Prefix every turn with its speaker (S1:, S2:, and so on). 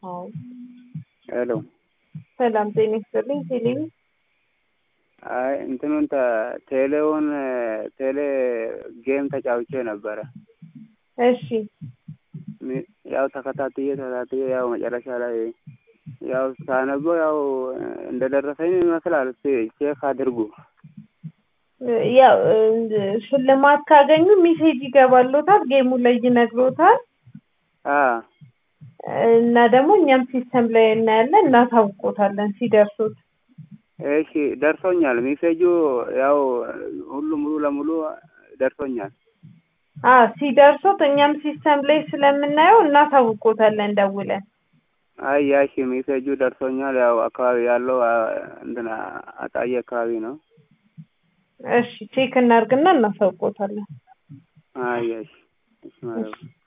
S1: አዎ
S2: ሄሎ
S1: ሰላም ጤና ይስጥልኝ። ቴሌቪ
S2: አይ እንትኑን ተ- ቴሌውን ቴሌ ጌም ተጫውቼ ነበረ።
S1: እሺ
S2: ሚ- ያው ተከታትዬ ተከታትዬ ያው መጨረሻ ላይ ያው ሳነበው ያው እንደደረሰኝ ይመስላል። እስኪ ቼክ አድርጉ።
S1: ያው እ- ሽልማት ካገኙ ሜሴጅ ይገባሎታል፣ ጌሙ ላይ ይነግሮታል
S2: አ
S1: እና ደግሞ እኛም ሲስተም ላይ እናያለን እናሳውቆታለን ሲደርሱት።
S2: እሺ ደርሶኛል። ሜሴጁ ያው ሁሉ ሙሉ ለሙሉ ደርሶኛል።
S1: አ ሲደርሱት እኛም ሲስተም ላይ ስለምናየው እናሳውቆታለን ደውለን።
S2: አይ ያሺ ሜሴጁ ደርሶኛል። ያው አካባቢ ያለው አ፣ እንትና አጣዬ አካባቢ ነው።
S1: እሺ ቼክ እናድርግና እናሳውቆታለን።
S2: አይ ያሺ እሺ ማለት ነው።